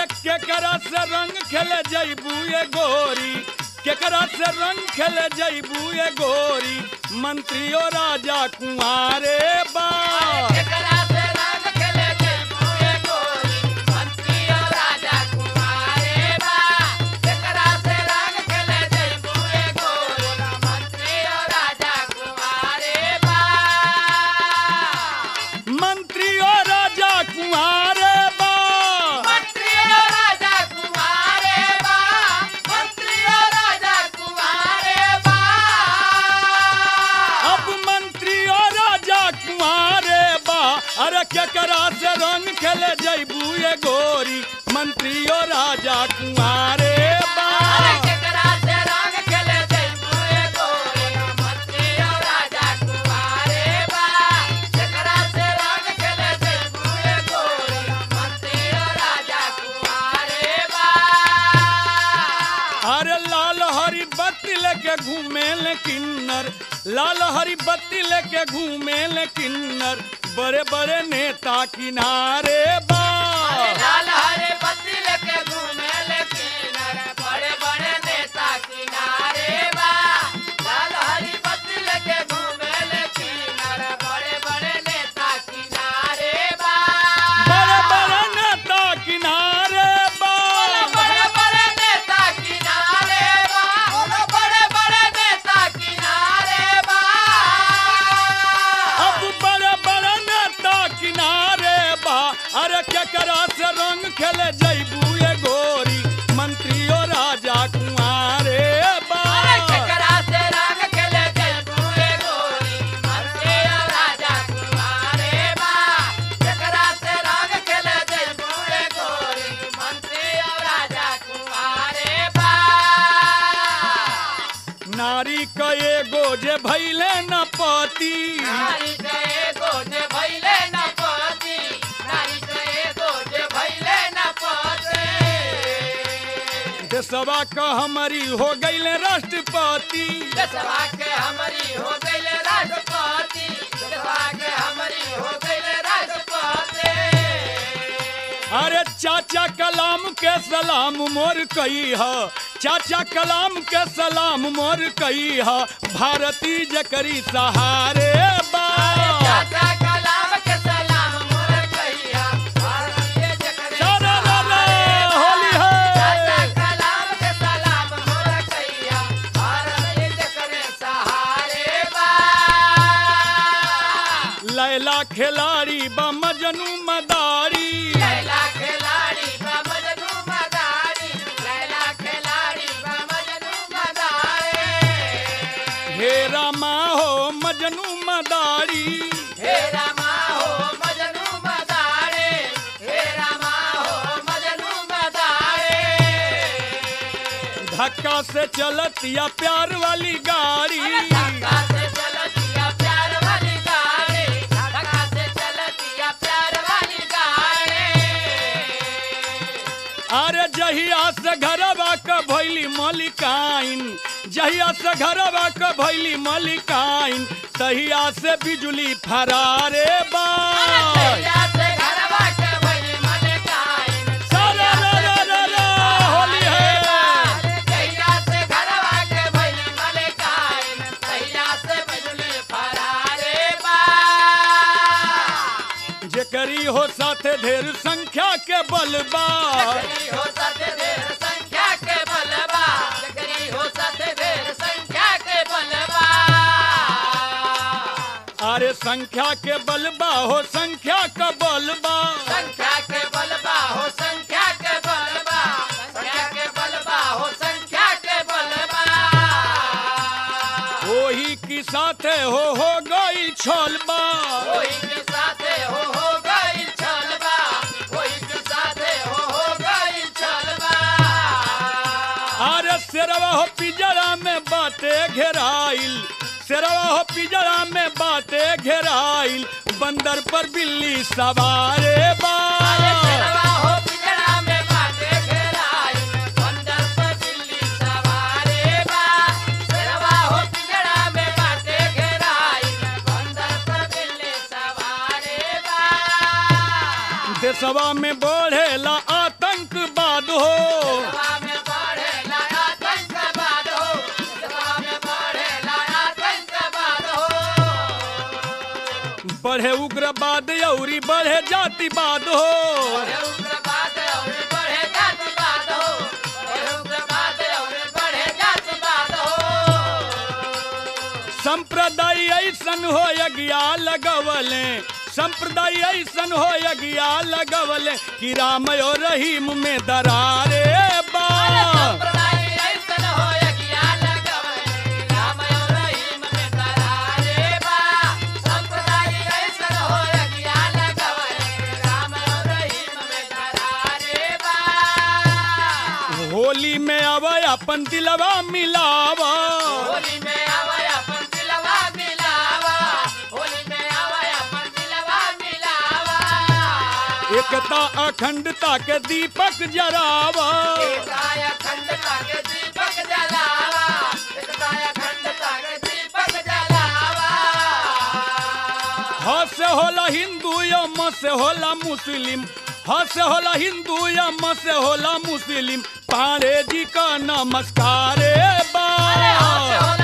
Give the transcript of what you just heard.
अरे केकरा से रंग खेले जैबू ये गोरी केकरा से रंग खेले जैबू ये गोरी मंत्रियो राजा कुंवारे बा केकरा से रंग खेले जयबू ये गोरी मंत्री और राजा कुमारे बा केकरा से रंग खेले जयबू ये गोरी मंत्री और राजा कुमारे बा मंत्रियो राजा कुंवारे बा मंत्री और राजा कुमारे बा मंत्री और राजा कुमारे बा अब मंत्रियो राजा कुंवारे बा अरे केकरा से रंग खेले जैबू ये गोरी मंत्रियो राजा कुंवारे बा अरे केकरा से रंग खेले जयबू ये गोरी मंत्री और राजा कुमारे बा केकरा से रंग खेले जयबू ये गोरी मंत्री और राजा कुमारे बा अरे लाल हरी बत्ती लेके घूमे ले किन्नर लाल हरी बत्ती लेके घूमे ले किन्नर बड़े बड़े नेता किनारे बा लाल हरे बत्ती लेके घूमे लेकिन बड़े बड़े नेता किनारे बा लाल हरी बत्ती लेके घूमे लेकिन बड़े बड़े नेता किनारे बा बड़े बड़े नेता किनारे बा बड़े बड़े नेता किनारे बा बड़े बड़े नेता किनारे बा अब बड़े बड़े नेता किनारे बा अरे केकरा से रंग खेले जैबू ये गोरी मंत्रियो राजा कुंवारे बा अरे केकरा से रंग खेले जयबू ये गोरी मंत्री और राजा कुमारे बा केकरा से रंग खेले जयबू ये गोरी मंत्री और राजा कुमारे बा नारी का एगो जे भैले न पति नारी गए गोजे भैले न पति नारी गए गोजे भैले न पति देशवा का हमारी हो गईले राष्ट्रपति देशवा के हमारी हो गईल राष्ट्रपति देशवा के हमारी हो गईल राष्ट्रपति अरे चाचा कलाम के सलाम मोर कही है चाचा कलाम के सलाम मोर कही है भारती जकरी सहारे बा चाचा कलाम के सलाम मोर कहिया भारतीय जकरे सारा रा रा, सहारे होली चाचा है कलाम के सलाम मोर कहिया भारतीय जकरे सहारे बा लैला खिलाड़ी बा मजनू मदारी लैला खिलाड़ी बा मजनू मदारी लैला खिलाड़ी बा मजनू मदारी हे रामा हो मजनू मदारी हे रामा हो मजनू मदारे हे रामा हो मजनू मदारे धक्का से चलत या प्यार वाली गाड़ी धक्का से चलतिया प्यार वाली गाड़ी धक्का से चलतिया प्यार वाली गाड़ी अरे जहिया से घरवा का भैली मलिकाइन जहिया से घरवा का भैली मलिकाइन तहिया से बिजली फरारे बा तैया से घरवा के भइली मलिकाइन सारा रा रा रा रा, होली है तैया से घरवा के भइली मलिकाइन तैया से बिजली फरारे बा जेकरी हो साथे ढेर संख्या के बलबा जकरी हो सत ढेर संख्या के बलबा जकरी हो सत ढेर संख्या के बलबा अरे संख्या के बलबा हो संख्या का बलबा संख्या के बलबा हो संख्या के बलबा संख्या के बलबा हो संख्या के बलबा वही की साथे हो हो गई छोलबा कोई के साथे हो हो गई छलबा कोई के साथे हो हो गई छलबा अरे शेरवा हो पिजरा में बाटे घेराइल शेरवा हो पिजरा में बाटे घेराइल बंदर पर बिल्ली सवारे बा अरे शेरवा हो पिंजरा में बाटे घेराई, बंदर पर बिल्ली सवारे बा। शेरवा हो पिंजरा में बाटे घेराई, बंदर पर बिल्ली सवारे बा। देशवा में बढ़ेला आतंक आतंकवाद हो सभा में बढ़ेला आतंकवाद हो सभा में बढ़ेला आतंकवाद हो बढ़े उग्रवाद औरी बढ़े जातिवाद हो बढ़े उग्रवाद और बढ़े जातिवाद हो बढ़े उग्रवाद और बढ़े जातिवाद हो संप्रदाय ऐसन हो यज्ञा लगवले संप्रदाय ऐसन हो यज्ञा लगवले कि राम और रहीम में दरारे बा संप्रदाय ऐसन हो यज्ञा लगवले राम और रहीम में दरारे बा संप्रदाय ऐसन हो यज्ञा लगवले राम और रहीम में दरारे बा होली में अब अपन दिलवा मिलावा होली में आवे अपन दिलवा मिलावा होली में आवे अपन दिलवा मिलावा एकता अखंडता के दीपक जरावा एकताय अखंडता के दीपक जलावा एकताय अखंडता के दीपक जलावा ह से होला हिंदू या म से होला मुस्लिम ह से होला हिंदू या म से होला मुस्लिम पांडे जी का नमस्कार बा अरे हाथ से होला